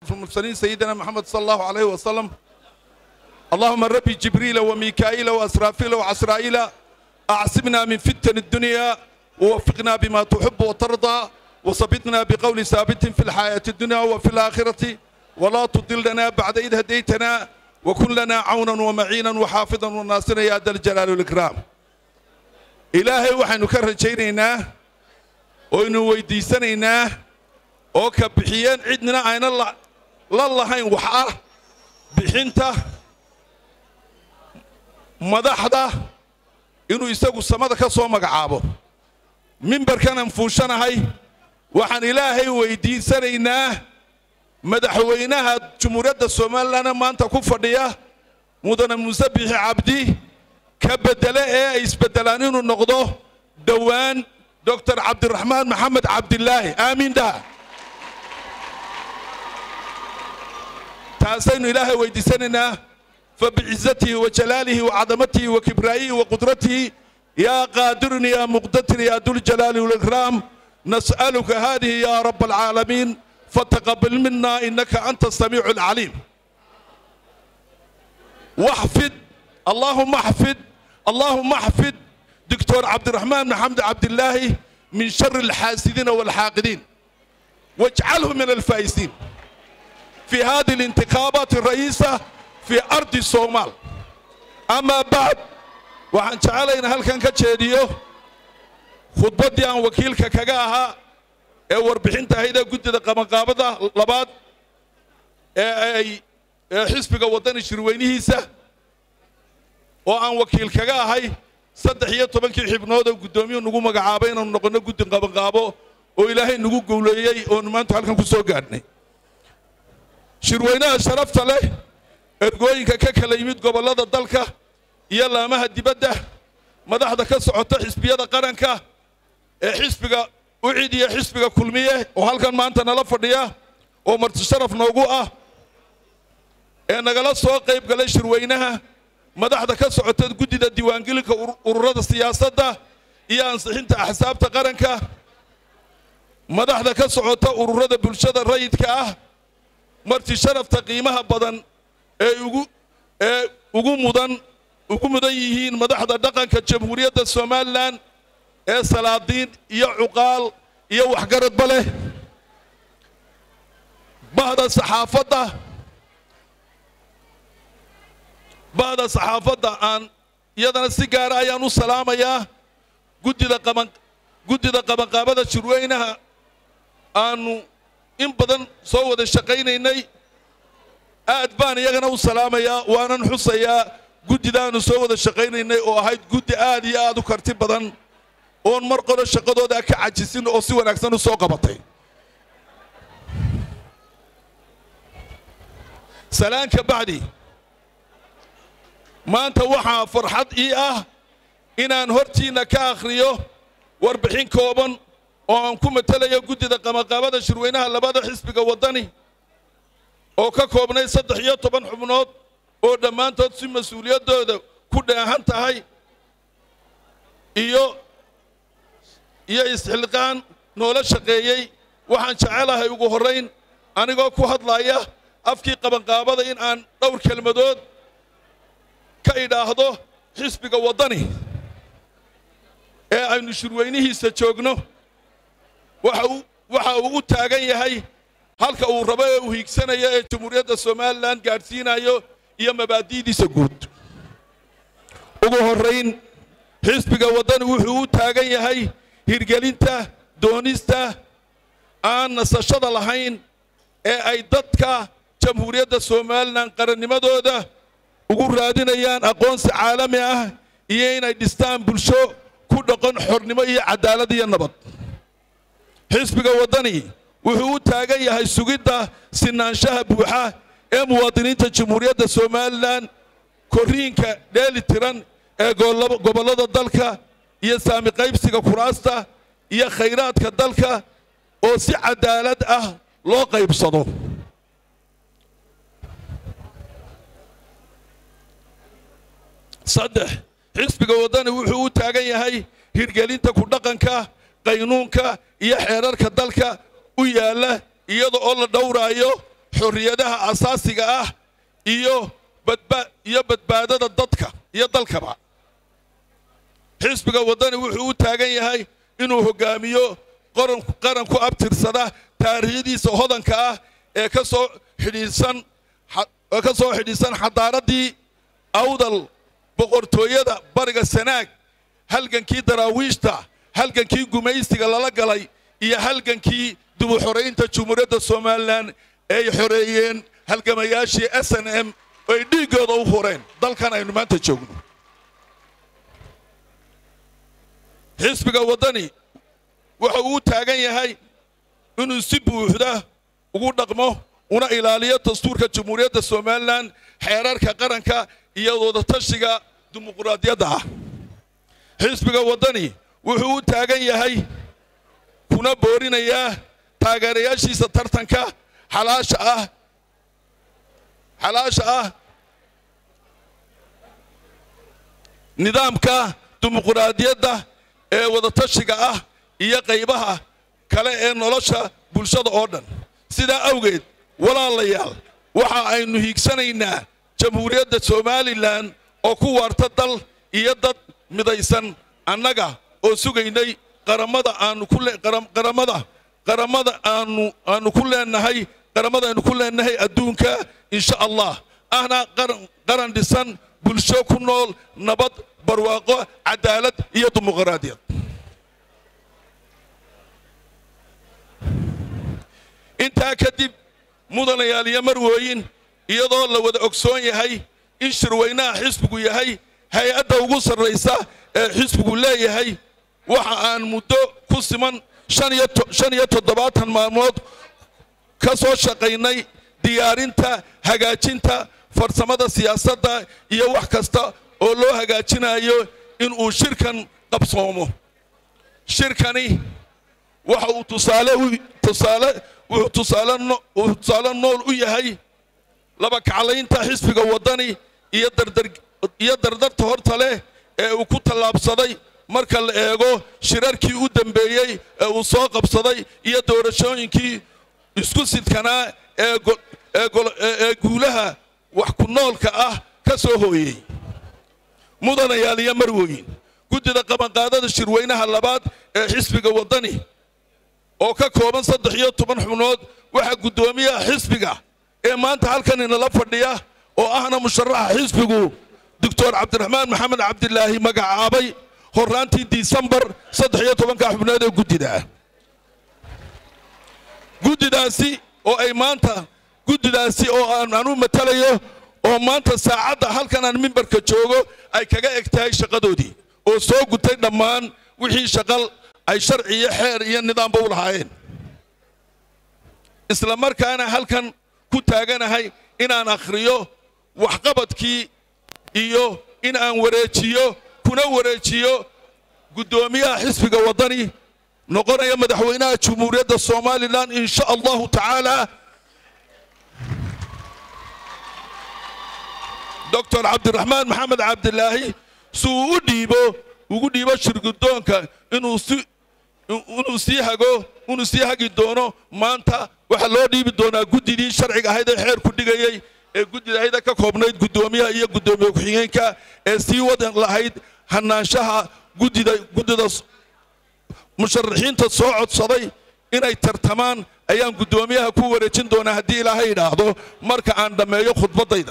المرسلين سيدنا محمد صلى الله عليه وسلم اللهم ربي جبريل وميكائيل وأسرافيل وعسرائيل أعصمنا من فتن الدنيا ووفقنا بما تحب وترضى وثبتنا بقول ثابت في الحياة الدنيا وفي الآخرة ولا تضلنا بعد إذ هديتنا وكن لنا عونا ومعينا وحافظا وناصرا يا ذا الجلال والإكرام إلهي وحن كرجينينا وإنه ويديسنينا oo ka bixiyeen cidnina ayna la lahayn wax ah bixinta madaxda inuu isagu samada ka soo magacaabo mimbarkanan fuushanahay waxaan ilaahay weydiisanaynaa madaxweynaha jumhuuriyadda somalilanna maanta ku fadhiya mudane muuse bixi cabdi ka beddele ee ay isbeddelaan inuu noqdo dhowaan doctor cabdiraxmaan maxamed cabdilaahi aamiin dhaha taasaynu ilaahay weydiisanaynaa fabicizatihi wajalaalihi wacadamatihi wakibraa'ihi waqudratihi yaa qaadirun yaa muqtadir yaa duljalaali walikraam nas'aluka hadihi ya rab alcaalamiin fataqabal mina inaka anta asamiicu alcaliim واحفظ اللهم احفظ اللهم احفظ دكتور عبد الرحمن محمد عبد الله من شر الحاسدين والحاقدين واجعله من الفائزين في هذه الانتخابات الرئيسة في أرض الصومال أما بعد waxaan jecelahay in halkan ka jeediyo khudbaddii aan wakiilka kaga ahaa ee warbixinta ahayd ee guddida qabanqaabada labaad ee ay ee xisbiga waddani shirweynihiisa oo aan wakiil kaga ahay saddex iyo tobankii xibnood oo guddoomiyuhu nagu magacaabay inaanu noqonno guddi qabanqaabo oo ilaahay nagu gowleeyey oonu maanta halkan ku soo gaadhnay shirweynaha sharafta leh ergooyinka ka kala yimid gobollada dalka iyo laamaha dibadda madaxda ka socota xisbiyada qaranka ee xisbiga ucid iyo xisbiga kulmiye oo halkan maanta nala fadhiya oo marti sharaf noogu ah ee nagala soo qayb galay shirweynaha madaxda ka socota guddida diiwaangelinka ururada siyaasadda iyo ansixinta axsaabta qaranka madaxda ka socota ururada bulshada rayidka ah marti sharafta qiimaha badan ee ugu ee ugu mudan ugu mudan yihiin madaxda dhaqanka jamhuuriyadda somalilan ee salaadiin iyo cuqaal iyo waxgaradba leh bahda saxaafadda bahda saxaafadda aan iyadana si gaara ayaan u salaamayaa guddida qaban guddida qabanqaabada shirweynaha aanu in badan soo wada shaqaynaynay aad baan iyagana u salaamayaa waanan xusayaa guddidaanu soo wada shaqaynaynay oo ahayd guddi aad iyo aad u karti badan oon mar qoro shaqadooda ka cajisin oo si wanaagsan u soo qabatay salaanka bacdi maanta waxaa farxad ii ah inaan hortiinna ka akhriyo warbixin kooban oo aan ku matelayo guddida qabanqaabada shirweynaha labada xisbiga waddani oo ka koobnay saddex iyo toban xubnood oo dhammaantood si mas-uuliyaddooda ku dheehan tahay iyo iyo isxilqaan noola shaqeeyey waxaan jecelahay ugu horrayn anigoo ku hadlaya afkii qabanqaabada in aan dhowr kelmadood ka idhaahdo xisbiga waddani ee aynu shirweynihiisa joogno waxa uu u taagan yahay halka uu rabo ee uu hiigsanayo ee jamhuuriyadda somalilan gaadhsiinayo iyo mabaadi'diisa guud ugu horrayn xisbiga waddani wuxuu u taagan yahay hirgelinta doonista aan nasashada lahayn ee ay dadka jamhuuriyadda somalilan qarannimadooda ugu raadinayaan aqoonsi caalami ah iyo inay dhistaan bulsho ku dhaqan xornimo iyo cadaalad iyo nabad xisbiga waddani wuxuu u taagan yahay sugidda sinaanshaha buuxa ee muwaadiniinta jamhuuriyadda somalilan korriinka dheeli tiran ee gobollada dalka iyo saami qaybsiga kuraasta iyo khayraadka dalka oo si cadaalad ah loo qaybsado saddex xisbiga waddani wuxuu u taagan yahay hirgelinta ku dhaqanka qaynuunka iyo xeerarka dalka u yaalla iyada oo la dhowraayo xorriyadaha asaasiga ah iyo iyo badbaadada dadka iyo dalkaba xisbiga waddani wuxuu u taagan yahay inuu hoggaamiyo qaran ku abtirsada taariikhdiisa hodanka ah ee ka soo xidhiidsan ee ka soo xidhiidsan xadaaraddii awdal boqortooyada bariga sanaag halgankii daraawiishta halgankii gumaysiga lala galay iyo halgankii dubu xoraynta jumhuuriyadda somalilan ee ay xoreeyeen halgamayaashii s n m oo ay dhiiggooda u fureen dalkan aynu maanta joogno xisbiga waddani waxa uu taagan yahay inuu si buuxda ugu dhaqmo una ilaaliyo dastuurka jamhuuriyadda somalilan xeerarka qaranka iyo wadatashiga dimuquraadiyadda ah xisbiga waddani wuxuu u taagan yahay kuna boorinayaa taageerayaashiisa tartanka xalaasha ah xalaasha ah nidaamka dimuquraadiyadda ee wadatashiga ah iyo qaybaha kale ee nolosha bulshada oo dhan sidaa awgeed walaalayaal waxa aynu hiigsanaynaa jamhuuriyadda somalilan oo ku waarta dal iyo dad midaysan annaga oo sugaynay qaramada aanu ku qaramada qaramada aanu aanu ku leenahay qaramada aynu ku leenahay adduunka insha allah ahna qaran qaran dhisan bulsho ku nool nabad barwaaqo cadaalad iyo dimuqraadiyad intaa kadib mudanayaal iyo marwooyin iyadoo la wada ogsoon yahay in shirweynaha xisbigu yahay hay-adda ugu sarraysa ee xisbigu leeyahay waxa aan muddo ku siman shan iyo toddobaatan maalmood ka soo shaqaynay diyaarinta hagaajinta farsamada siyaasadda iyo wax kasta oo loo hagaajinayo inuu shirkan qabsoomo shirkani waxa uu tusaale tusaale wuxuu tusaale nool u yahay laba kaclaynta xisbiga waddani iyo dardarta horta leh ee uu ku tallaabsaday marka la eego shirarkii u dambeeyey ee uu soo qabsaday iyo doorashooyinkii isku sidkanaa ee guulaha wax ku noolka ah ka soo hooyey mudanayaal iyo marwoyin guddida qabanqaadada shirweynaha labaad ee xisbiga waddani oo ka kooban saddex iyo toban xubnood waxaa guddoomiyaha xisbiga ee maanta halkan inala fadhiya oo ahna musharaxa xisbigu doctor cabdiraxmaan maxamed cabdilaahi magacaabay horraantii disembar saddex iyo tobanka xubnood ee guddida ah guddidaasi oo ay maanta guddidaasi oo aan anu matalayo oo maanta saacadda halkan aan mimbarka joogo ay kaga eg tahay shaqadoodii oo soo gutay dhammaan wixii shaqal ay sharci iyo xeer iyo nidaamba u lahaayeen isla markaana halkan ku taaganahay inaan akhriyo waxqabadkii iyo in aan wareejiyo kuna wareejiyo guddoomiyaha xisbiga waddani noqonaya madaxweynaha jumhuuriyadda somalilan in sha allahu tacaala doctor cabdiraxmaan maxamed cabdilaahi si uu u dhiibo ugu dhiibo shirgudoonka inuu si inuu sii hago inuu sii hagi doono maanta waxaa loo dhiibi doonaa guddidii sharciga ahayd ee xeerku dhigayey ee guddida ahayda ka koobnayd guddoomiyaha iyo guddoomiye ku-xigeenka ee sii wadan lahayd hanaanshaha guddida guddida musharaxiinta soo codsaday inay tartamaan ayaan guddoomiyaha ku wareejin doonaa haddii ilaahay idhaahdo marka aan dhammeeyo khudbaddayda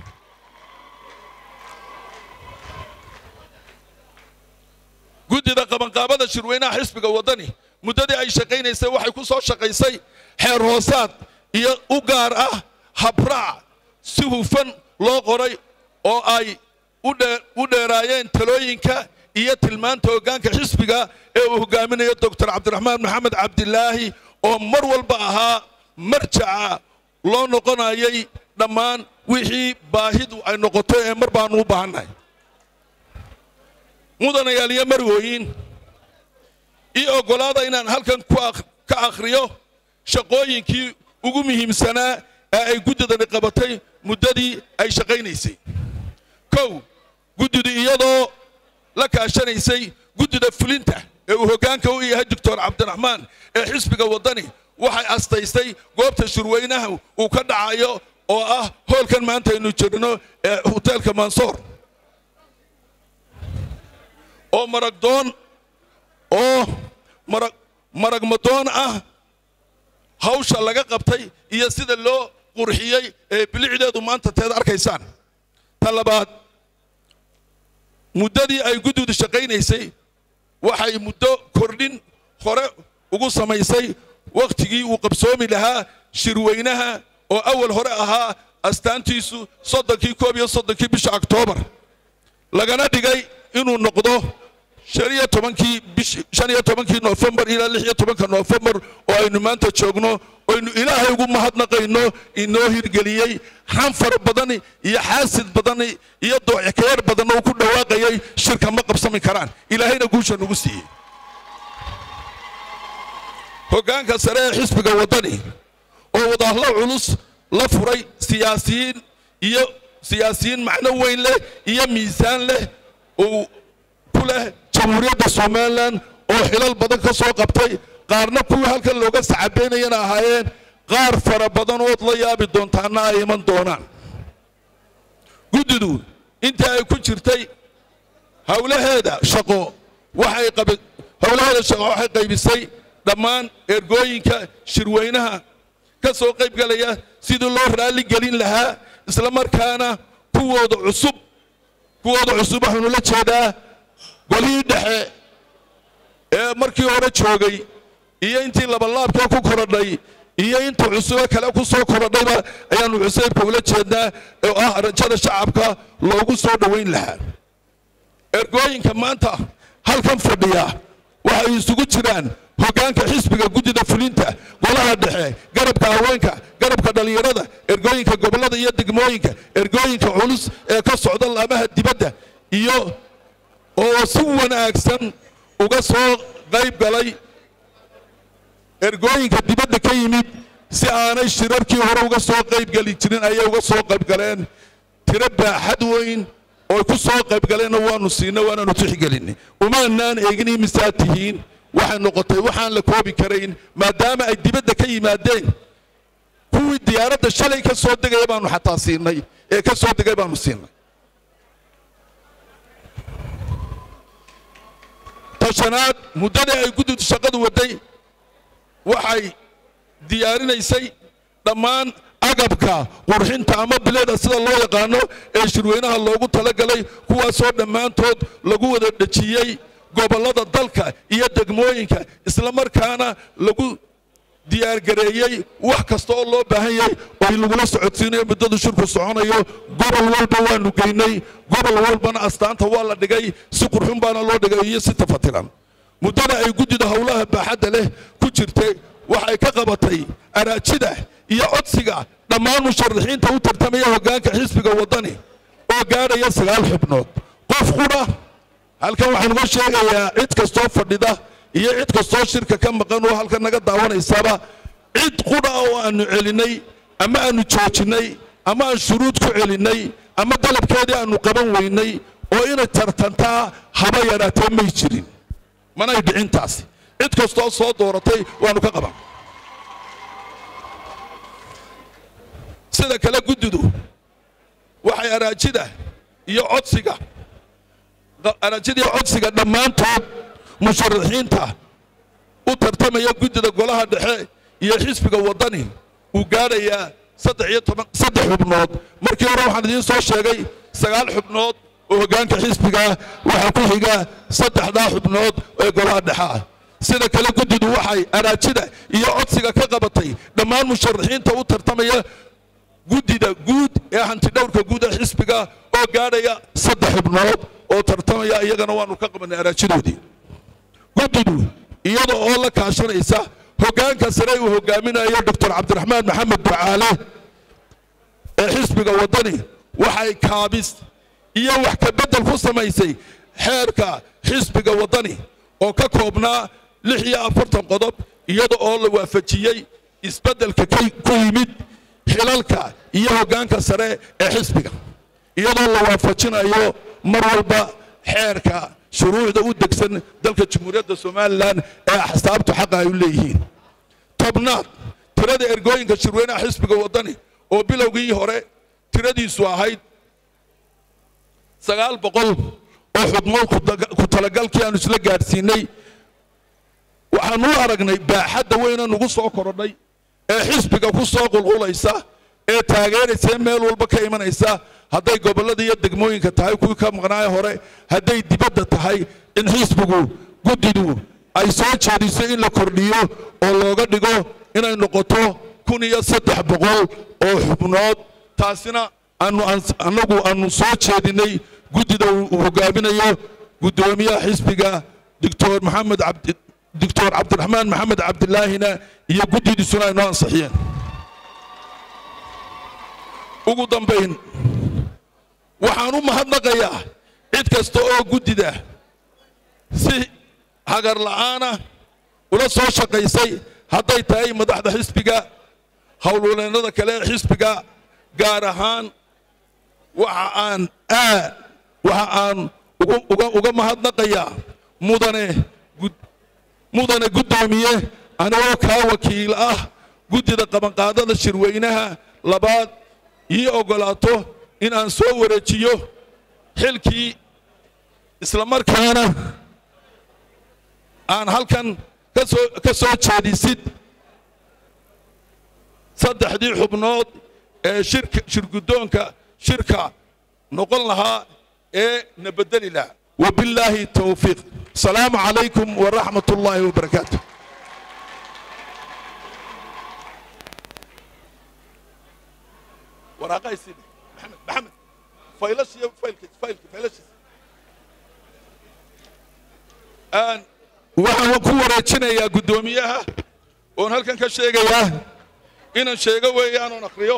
guddida qabanqaabada shirweynaha xisbiga waddani muddadii ay shaqaynaysay waxay ku soo shaqaysay xeer hoosaad iyo u gaar ah habraac si hufan loo qoray oo ay u dheeraayeen talooyinka iyo tilmaanta hoggaanka xisbiga ee uu hogaaminayo doctor cabdiraxmaan maxamed cabdilaahi oo mar walba ahaa marjaca loo noqonayay dhammaan wixii baahidu ay noqoto ee mar baanu u baahannahay mudanayaal iyo marwooyin ii oggolaada inaan halkan ka akhriyo shaqooyinkii ugu muhiimsanaa ee ay guddidani qabatay muddadii ay shaqaynaysay kow guddidu iyadoo la kaashanaysay guddida fulinta ee uu hoggaanka u yahay doctor cabdiraxmaan ee xisbiga waddani waxay astaystay goobta shirweynaha uu ka dhacayo oo ah hoolkan maanta aynu jirno ee hoteelka mansoor oo maragdoon oo marag maragmadoon ah hawsha laga qabtay iyo sida loo qurxiyey ee bilicdeedu maanta teed arkaysaan ta labaad muddadii ay guddidu shaqaynaysay waxay muddo kordhin hore ugu samaysay wakhtigii uu qabsoomi lahaa shirweynaha oo awal hore ahaa astaantiisu soddonkii koob iyo soddonkii bisha oktoobar lagana dhigay inuu noqdo shan iyo tobankii bish shan iyo tobankii noofembar ilaa lix iyo tobanka noofembar oo aynu maanta joogno oynu ilaahay ugu mahadnaqayno inoo hirgeliyey xanfar badan iyo xaasid badan iyo doocekeer badan oo ku dhawaaqayay shirka ma qabsami karaan ilaahayna guusha nagu siiyey hoggaanka sare ee xisbiga waddani oo wadahlo culus la furay siyaasiyiin iyo siyaasiyiin macno weyn leh iyo miisaan leh uu ku leh jamhuuriyadda somalilan oo xilal badan ka soo qabtay qaarna kuwii halkan looga sacabaynayana ahaayeen qaar fara badan ood la yaabi doontaana ay iman doonaan guddidu intii ay ku jirtay howlaheeda shaqo waxay qabi howlaheeda shaqo waxay qaybisay dhammaan ergooyinka shirweynaha ka soo qayb galaya sidii loo raalli gelin lahaa isla markaana kuwooda cusub kuwooda cusub waxaanu la jeedaa golihii dhexe ee markii hore joogay iyo intii labalaabkee ku korodhay iyo inta cusube kale ku soo korodhayba ayaanu cusaybka ula jeednaa oo ah rajada shacabka loogu soo dhowayn lahaa ergooyinka maanta halkan fadhiya waxay isugu jiraan hoggaanka xisbiga guddida fulinta golaha dhexe garabka haweenka garabka dhallinyarada ergooyinka gobollada iyo degmooyinka ergooyinka culus ee ka socda laamaha dibadda iyo oo si wanaagsan uga soo qayb galay ergooyinka dibadda ka yimid si aanay shirarkii hore uga soo qaybgeli jirin ayay uga soo qaybgaleen tiro baaxad weyn oo ku soo qaybgaleenna waanu siinay waanaanu tixgelinay umaanaan eegin imisaad tihiin waxay noqotay waxaan la koobi karayn maadaama ay dibadda ka yimaadeen kuwii diyaaradda shalay ka soo degaya baanu xataa siinay ee ka soo degay baanu siinay tashanaad muddadii ay guddidu shaqadu waday waxay diyaarinaysay dhammaan agabka qurxinta ama bileeda sida loo yaqaano ee shirweynaha loogu talagalay kuwaasoo dhammaantood lagu wada dhejiyey gobollada dalka iyo degmooyinka isla markaana lagu diyaargareeyey wax kasta oo loo baahan yahay oo lagula socodsiinayo muddadu shirku soconayo gobol walba waanu geynay gobol walbana astaanta waa la dhigay si qurxun baana loo dhigay iyo si tafatilan muddada ay guddida howlaha baaxadda leh ku jirtay waxay ka qabatay araajida iyo codsiga dhammaan musharaxiinta u tartamaya hoggaanka xisbiga waddani oo gaadhaya sagaal xubnood qof qudha halkan waxaan uga sheegayaa cid kastoo fadhida iyo cid kastoo shirka ka maqan oo halkan naga daawanaysaba cid qudha oo aanu celinay ama aanu joojinay ama aan shuruud ku celinay ama dalabkeedii aanu qaban weynay oo inay tartantaa haba yaraatee may jirin manay dhicintaasi cid kastoo soo dooratay waanu ka qaban sida kale guddidu waxay araajida iyo codsiga araajida iyo codsiga dhammaantood musharaxiinta u tartamaya guddida golaha dhexe iyo xisbiga waddani uu gaadhayaa saddex iyo toban saddex xubnood markii hore waxaan idiin soo sheegay sagaal xubnood oo hoggaanka xisbiga waxaa ku xiga saddexdaa xubnood ee golaha dhexe ah sida kale guddidu waxay araajida iyo codsiga ka qabatay dhammaan musharaxiinta u tartamaya guddida guud ee hantidhowrka guud ee xisbiga oo gaadhaya saddex xubnood oo tartamaya iyagana waanu ka qabanay araajidoodii guddidu iyada oo la kaashanaysa hoggaanka sare uu hogaaminayo doctor cabdiraxmaan maxamed ducaale ee xisbiga waddani waxay kaabis iyo wax ka beddel ku samaysay xeerka xisbiga waddani oo ka koobnaa lix iyo afartan qodob iyada oo la waafajiyey isbeddelka ku yimid xilalka iyo hoggaanka sare ee xisbiga iyadoo la waafajinayo mar walba xeerka shuruucda u degsan dalka jamhuuriyadda somalilan ee axsaabtu xaqa ay u leeyihiin ta tobnaad tirada ergooyinka shirweynaha xisbiga waddani oo bilowgii hore tiradiisu ahayd sagaal boqol oo xubnood ku talagalkii aanu isla gaadhsiinay waxaanu u aragnay baaxadda weyna nugu soo korodhay ee xisbiga ku soo qulqulaysa ee taageeraysa ee meel walba ka imanaysa hadday gobollada iyo degmooyinka tahay kuwii ka maqnaaye hore hadday dibadda tahay in xisbigu guddidu ay soo jeediso in la kordhiyo oo looga dhigo inay noqoto kun iyo saddex boqol oo xubnood taasina aanu annagu aanu soo jeedinay guddida uu hogaaminayo guddoomiyaha xisbiga doctor maxamed cabdi doctor cabdiraxmaan maxamed cabdilaahina iyo guddidiisuna ay noo ansixiyeen ugu dambayn waxaan u mahadnaqayaa cid kasta oo guddida si hagar la'aana ula soo shaqaysay hadday tahay madaxda xisbiga howlwaleennada kale ee xisbiga gaar ahaan waxa aan aad waxa aan uga mahadnaqayaa mudane mudane guddoomiye anigoo kaa wakiil ah guddida qabanqaadada shirweynaha labaad ii oggolaato in aan soo wareejiyo xilkii islamarkaana aan halkan kasoo ka soo jeedisid saddexdii xubnood ee shirka shirguddoonka shirka noqon lahaa ee na beddeli lahaa wabillaahi towfiiq asalaamu calaykum waraxmat ullaahi wabarakaatu waraaqahaysiin maxamed maxamed faylashiyo faylkiis faylki faylashiis aan waxaan ku wareejinayaa guddoomiyaha oon halkan ka sheegayaa inaan sheego weeyaan oon akhriyo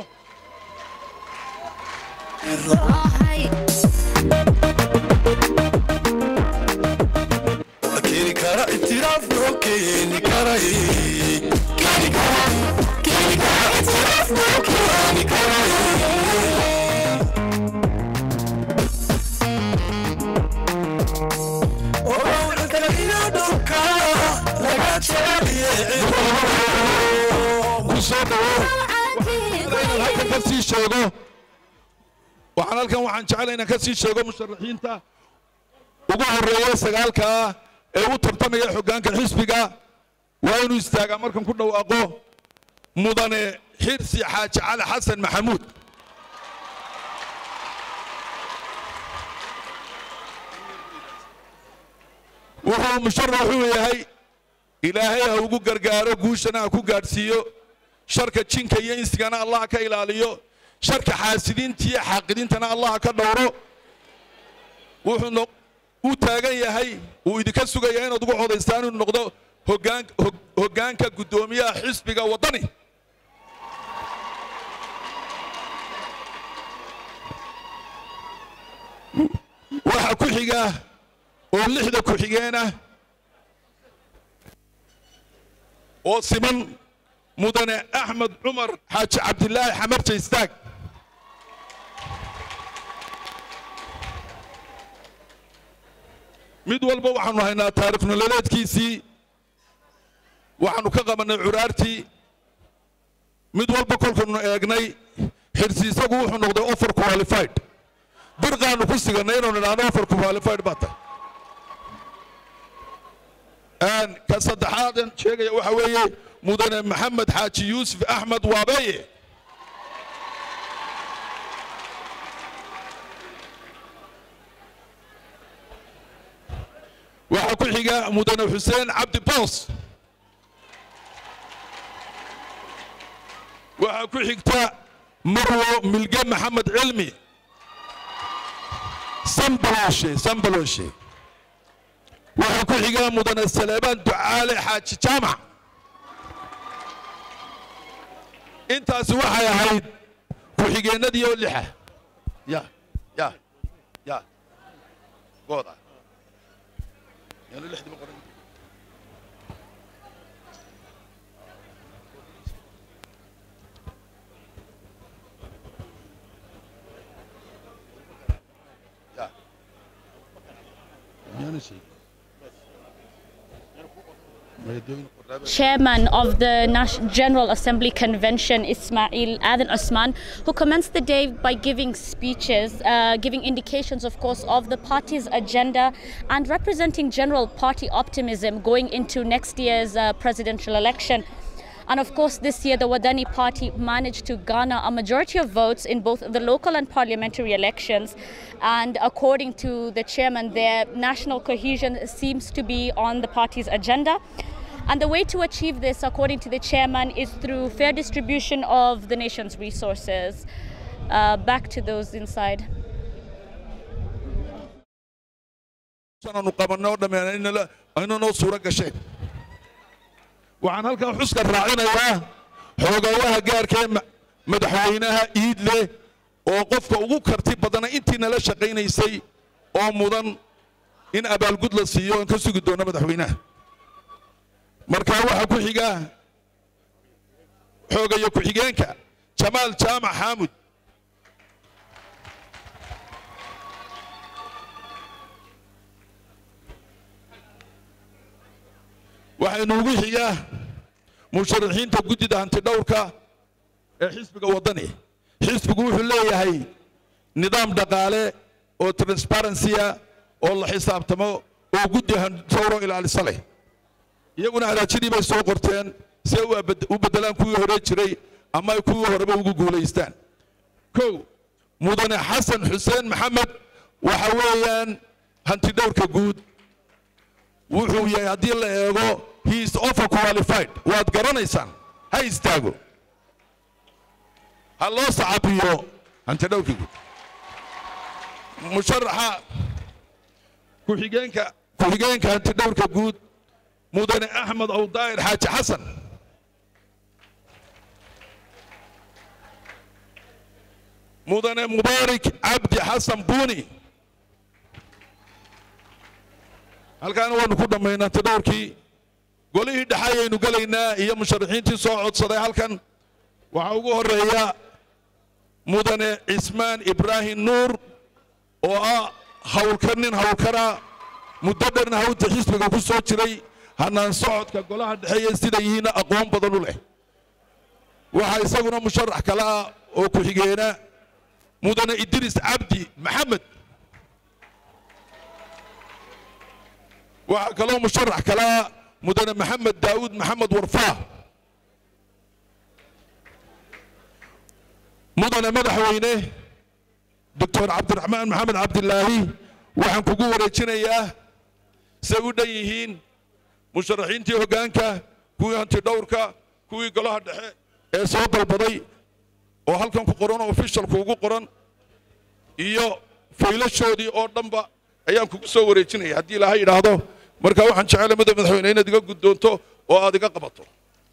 keeni kara itiraaf loo keeni karay keeni kara keeni kara itiraaf loo keeni karay oo kala ina dhulka laga jeceliye ku soo dhawow inaan halkan ka sii sheego waxaan halkan waxaan jeclay inaan ka sii sheego musharaxiinta ugu horeeya sagaalka ah ee u tartamaya xoggaanka xisbiga waa inuu istaagaa markan ku dhawaaqo mudane xirsi xaaji cali xasan maxamuud wuxuu musharax u yahay ilaahay ha ugu gargaaro guushana ha ku gaadhsiiyo sharka jinka iyo insigana allah ka ilaaliyo sharka xaasidiinta iyo xaaqidiintana allah ka dhowro wuxuu u taagan yahay uu idinka sugaya inaad ugu codaystaan inuu noqdo hoggaan hoggaanka guddoomiyaha xisbiga waddani waxaa ku xiga oo lixda ku-xigeen ah oo siman mudane axmed cumar xaaji cabdilaahi xamarja istaag mid walba waxaanu haynaa taarikh nololeedkiisii waxaanu ka qabannay curaartii mid walba kolkanu eegnay xirsi isagu wuxuu noqday offer qualified birqaanu ku sigannay inaanu idhaahno offer qualified baa tahay ka saddexaadan sheegaya waxa weeye mudane maxamed xaaji yuusuf axmed waabeeye waxaa ku xiga mudane xuseen cabdi boos waxaa ku xigta marwo milge maxamed cilmi sambaloshe sambaloshe waxaa ku xiga mudane saleebaan ducaale xaaji jaamac intaasi waxay ahayd ku-xigeennadii oo lixa ya ya ya gooda yaanu lixdiiba qoran ya miyaana sheegin Chairman of the Nas- General Assembly Convention, Ismail Adan Osman, who commenced the day by giving speeches, uh, giving indications, of course, of the party's agenda and representing general party optimism going into next year's uh, presidential election. And of course, this year the Wadani party managed to garner a majority of votes in both the local and parliamentary elections. And according to the chairman, their national cohesion seems to be on the party's agenda. And the way to achieve this, according to the chairman, is through fair distribution of the nation's resources. Uh, back to those inside. aanu qabanno dhammaan ayna noo suuro gasheen waxaan halkan xuska raacinayaa xoogawaha gaarka ee ma- madaxweynaha iidle oo qofka ugu karti badana intii nala shaqaynaysay oo mudan in abaalgud la siiyo aan ka sugi doono madaxweynaha markaa waxaa ku xiga xoogayo ku-xigeenka jamaal jaamac xaamud waxaynu ugu xigaa musharaxiinta guddida hantidhowrka ee xisbiga waddani xisbigu wuxuu leeyahay nidaam dhaqaale oo transparency-a oo la xisaabtamo oo guddi hantidhowro ilaalisa leh iyaguna halaajidii bay soo qorteen si ay u abed- u beddelaan kuwii hore jiray ama ay kuwii horeba ugu guulaystaan kow mudane xasan xuseen maxamed waxa weeyaan hantidhowrka guud wuxuu yahay haddii la eego he is offer qualified waad garanaysaan ha istaago ha loo sacabiyo hantidhowrka guud musharaxa ku-xigeenka ku-xigeenka hantidhowrka guud mudane axmed awdaa'ir xaaji xasan mudane mubaarik cabdi xasan buuni halkaana waanu ku dhammaynaa tadhowrkii golihii dhexe ayaynu gelaynaa iyo musharaxiintii soo codsaday halkan waxaa ugu horeeya mudane cismaan ibraahim nuur oo ah hawlkar nin hawlkara muddo dherna hawta xisbiga ku soo jiray hanaan socodka golaha dhexeeya sida yihiinna aqoon badan u leh waxaa isaguna musharax kale ah oo ku-xigeena mudane idriis cabdi maxamed waxaa kaloo musharax kale ah mudane maxamed daawud maxamed warfaa mudane madaxweyne doctor cabdiraxmaan maxamed cabdilaahi waxaan kugu wareejinayaa say u dhan yihiin musharaxiintii hoggaanka kuwii hantidhowrka kuwii golaha dhexe ee soo dalbaday oo halkan ku qoran oo ofishalku ugu qoran iyo faylashoodii oo dhanba ayaan kugu soo wareejinaya haddii ilaahay yidhaahdo marka waxaan jecelahay mudane madaxweyne inaad iga guddoonto oo aad iga qabato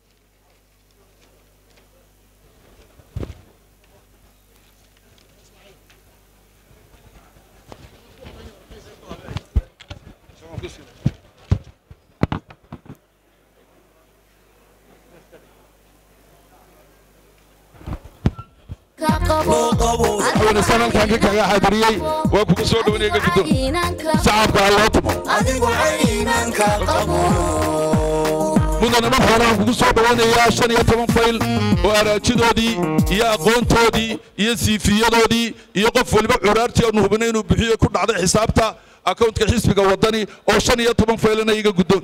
madaxweyne saan halkaan ka kaga xaadiriyey waa kugu soo dhawanaya iga guddoon sacabka ha loo tumo mudane madaxweynahan kugu soo dhawanayaa shan iyo toban fayl oo araajidoodii iyo aqoontoodii iyo siifiyadoodii iyo qof waliba curaartii aanu hubinay inuu bixiyo ku dhacday xisaabta akowntka xisbiga waddani oo shan iyo toban faylana iga guddoon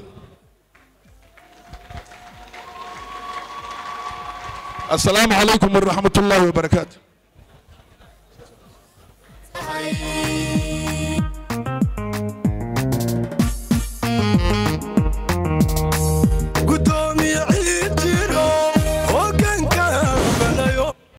السلام عليكم ورحمة الله وبركاته